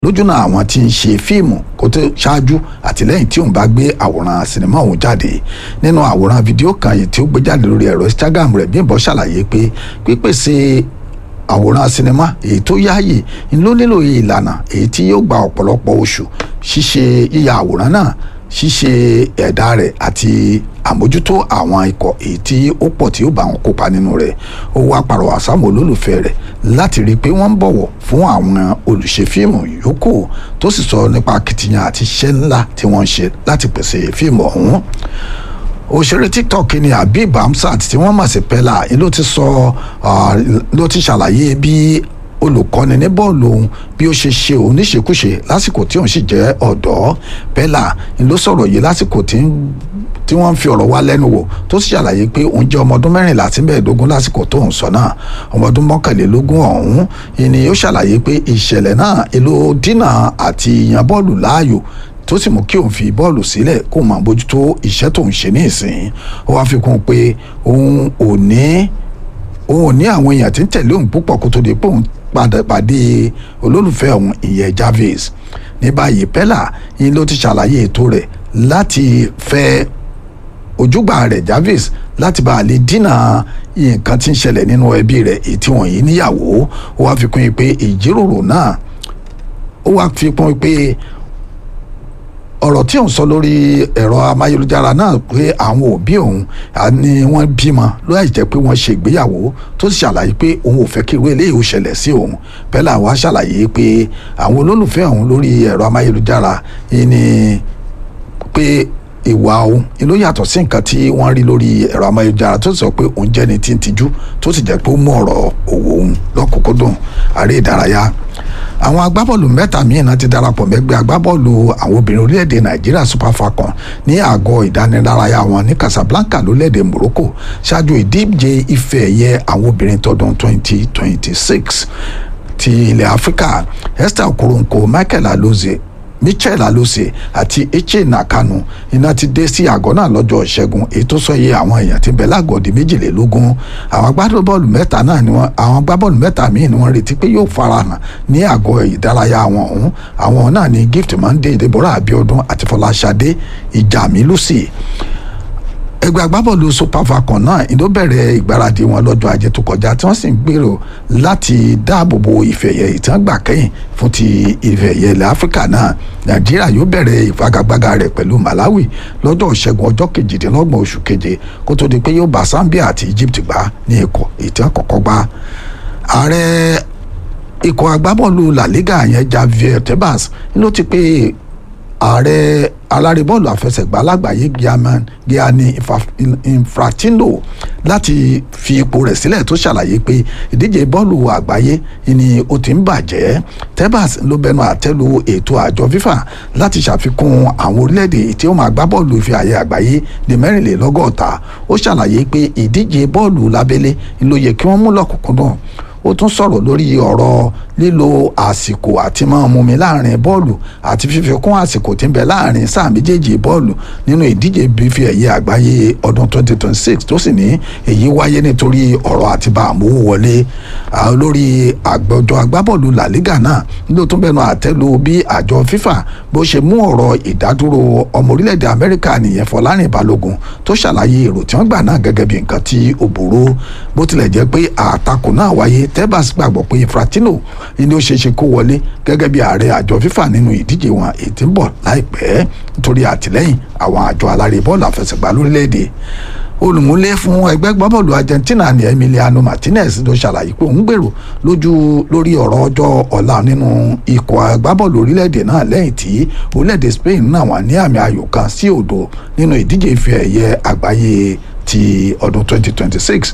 lójúnà àwọn tí ń ṣe fíìmù kó tó ṣáájú àti lẹ́yìn tí òun bá gbé àwòrán sinimá òun jáde nínú àwòrán fídíò kan yìí tí ó gbé jáde lórí ẹ̀rọ instagram rẹ̀ Bímbọ́ ṣàlàyé pé pípèsè àwòrán sinimá èyí tó yáàyè ló nílò ìlànà èyí tí yóò gba ọ̀pọ̀lọpọ̀ oṣù ṣíṣe yíya àwòrán náà ṣíṣe ẹ̀dá rẹ̀ àti àmójútó àwọn ikọ̀ èyí tí ó pọ̀ tí ó bá wọn kópa nínú rẹ̀ ó wá pàrọwà sáwọn olólùfẹ́ rẹ̀ láti rí i pé wọ́n ń bọ̀wọ̀ fún àwọn olùṣe fíìmù yòókù tó sì sọ nípa akitiyan àti iṣẹ́ ńlá tí wọ́n ń ṣe láti pèsè fíìmù ọ̀hún òṣèré tiktok ni habib hamsat tí wọ́n mọ̀ sí pella ló ti sọ ló ti ṣàlàyé bí olùkọ́ni ní bọ́ọ̀lù òun bí ó ṣe ṣe òun níṣekúṣe lásìkò tí òun sì jẹ́ ọ̀dọ́ pella ló sọ̀rọ̀ yìí lásìkò tí tí wọ́n ń fi ọ̀rọ̀ wá lẹ́nu wò tó sì ṣàlàyé pé òun jẹ́ ọmọ ọdún mẹ́rìnlá sí mẹ́ẹ̀ẹ́dógún lásìkò tó ń sọ náà ọmọ ọdún mọ́kànlélógún ọ̀hún ni ó ṣàlàyé pé ìṣẹ̀lẹ̀ náà èlò dínà àti ìyàn bọ́ọ̀lù láàyò tó sì mú kí òun fi bọ́ọ̀lù sílẹ̀ kó máa bójútó iṣẹ́ tó ń ṣe ní ìsìn ó wá fi kún un pé òun ò ní òun ò ní àwọn èèyàn tí ń tẹ̀lé òun púpọ̀ kó tó di pé òun padà pàdé olólùfẹ́ òun ìyẹn Jarvis ní báyìí Pella yín ló ti ṣàlàyé ètò rẹ̀ láti fẹ́ ojúgbà rẹ̀ Jarvis láti bá a lè dínà nǹkan tí ń ṣẹlẹ̀ nínú ẹbí rẹ̀ èyí tí wọ́n yìí níyàwó ó wá fi kún un pé ìjíròrò náà ó wá fi kún un pé ọ̀rọ̀ tí òun sọ lórí ẹ̀rọ amáyélujára náà pé àwọn òbí òun ni wọ́n bímọ láì jẹ́ pé wọ́n ṣe ìgbéyàwó tó sì ṣàlàyé pé òun ò fẹ́ kí irú eléyìí ó ṣẹlẹ̀ sí òun Pella wá ṣàlàyé pé àwọn olólùfẹ́ òun lórí ẹ̀rọ amáyélujára ni pé ìwà òun ló yàtọ̀ sí nǹkan tí wọ́n rí lórí ẹ̀rọ amáyélujára tó sọ pé òun jẹ́ni tí ń tijú tó sì jẹ́ pé ó mú ọ̀rọ̀ òwò òun lọ́kùnkúndùn àrẹ ìdárayá àwọn agbábọ́ọ̀lù mẹ́ta míì náà ti darapọ̀ mẹ́gbẹ́ agbábọ́ọ̀lù àwọn obìnrin orílẹ̀-èdè nàìjíríà super falcon ní àgọ́ ìdánilárayá wọn ní casablanca lórílẹ̀-èdè morocco ṣáájú ìdíje ife ẹ̀yẹ àwọn obìnrin tọdún 2026 ti ilẹ̀ áfíríkà esther okoronkwo michael alozie michel alose àti eche nakanu iná ti dé sí àgọ́ náà lọ́jọ́ ìṣẹ́gun èyí tó sọ iye àwọn èèyàn tí ń bẹ lágọ̀ọ́ di méjìlélógún àwọn agbábọ́ọ̀lù mẹ́ta náà ni wọ́n àwọn agbábọ́ọ̀lù mẹ́ta míì ni wọ́n retí pé yóò farahàn ní àgọ́ ìdárayá wọn ọ̀hún àwọn náà ni gift monday deborah abiodun àti fọláṣadé ìjàmí lucy ẹgbẹ́ agbábọ́ọ̀lù super falcon náà ìdó bẹ̀rẹ̀ ìgbáradì wọn lọ́jọ́ ajé tó kọjá tí wọ́n sì ń gbèrò láti dáàbò bo ìfẹ̀yẹ ìtàn gbà kẹ́yìn fún ti ìfẹ̀yẹ ilẹ̀ áfíríkà náà nàìjíríà yóò bẹ̀rẹ̀ ìfagagbága rẹ̀ pẹ̀lú malawi lọ́jọ́ ìṣẹ́gun ọjọ́ kejìdínlọ́gbọ̀n oṣù keje kó tó di pé yóò bá zambia àti egypt gbá ní ikọ̀ ìtàn kọ̀kọ́ gbá ààrẹ ikọ̀ agbábọ́ọ̀lù la liga yẹn javier tebas ló ti pé ààrẹ alárèbọ́ọ̀lù àfẹsẹ̀gbá lágbàáyé Gianni Infantino láti fi ipò rẹ̀ sílẹ̀ tó ṣàlàyé pé ìdíje bọ́ọ̀lù àgbáyé ni ó ti ń bàjẹ́ Tebas ló bẹnu àtẹ́lu ètò àjọ FIFA láti ṣàfikún àwọn orílẹ̀-èdè tí ó máa gbá bọ́ọ̀lù ife àyè àgbáyé ní mẹ́rìnlélọ́gọ́ta ó ṣàlàyé pé ìdíje bọ́ọ̀lù lábẹ́lé ló yẹ kí wọ́n mú lọ́kùnkúndùn ó tún sọ̀rọ̀ lórí ọ̀rọ̀ lílo àsìkò àti máa mumi láàrin bọ́ọ̀lù àti fífi kún àsìkò tí ń bẹ láàrin sáà méjèèjì bọ́ọ̀lù nínú ìdíje bífi ẹ̀yẹ àgbáyé ọdún 2026 tó sì ní èyí wáyé nítorí ọ̀rọ̀ àti bá àmúwò wọlé lórí àgbọ̀jọ agbábọ́ọ̀lù La Liga náà ló tún bẹnu àtẹ́lu bí àjọ FIFA bó ṣe mú ọ̀rọ̀ ìdádúró ọmọ orílẹ̀-èdè Amẹ́ríkà nìyẹn Fọlárìn Balógun tó ṣàlàyé èrò tí wọ́n gbà náà gẹ́gẹ́ bí nǹkan tí ó burú bó tilẹ̀ jẹ́ pé àtakò náà wáyé Tebas gbàgbọ́ pé Infantino ni ó ṣe ṣe kó wọlé gẹ́gẹ́ bí ààrẹ àjọ FIFA nínú ìdíje wọn èyí tí ń bọ̀ láìpẹ́ nítorí àtìlẹ́yìn àwọn àjọ alárè bọ́ọ̀lù àfẹsẹ̀gbá lórílẹ̀‐èdè olùmúlé fún ẹgbẹ́ gbábọ́ọ̀lù Argentina ní Emiliano Martinez ló ṣàlàyé pé òun gbèrò lójú lórí ọ̀rọ̀ ọjọ́ ọ̀la nínú ikọ̀ agbábọ́ọ̀lù orílẹ̀‐èdè náà lẹ́yìn tí orílẹ̀‐èdè Spain náà wà ní àmì ayò kan sí òdo nínú ìdíje ife ẹ̀yẹ àgbáyé ti ọdún 2026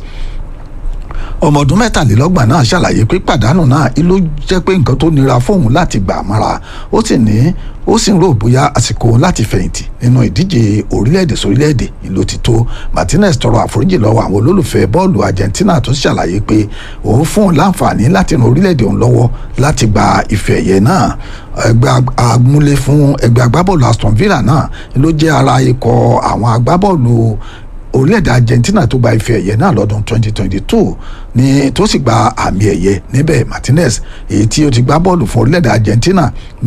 ọmọ ọdún mẹ́tàlélọ́gbọ̀n náà ṣàlàyé pé pàdánù náà ló jẹ́ pé nǹkan tó nira fóun láti gbà mọ́ra ó sì ní ó sì ń rò bóyá àsìkò láti fẹ̀yìntì nínú ìdíje orílẹ̀-èdè sórílẹ̀-èdè ìlú ti tó Martinez tọrọ àforíjì lọ́wọ́ àwọn olólùfẹ́ bọ́ọ̀lù Argentina tó ṣàlàyé pé òun fún un láǹfààní láti ran orílẹ̀-èdè òun lọ́wọ́ láti gba ife ẹ̀yẹ náà ẹgbẹ́ amúlé fún ẹgbẹ́ agbábọ́ọ̀lù Aston Villa náà ló jẹ́ ara ikọ̀ àwọn agbábọ́ọ̀lù orílẹ̀-èdè Argentina tó gba ife ẹ̀yẹ náà lọ́dún 2022 ní tó sì gba àmì ẹ̀yẹ níbẹ̀ Martinez èyí tí ó ti gbá bọ́ọ̀lù fún orílẹ̀-èdè Argentina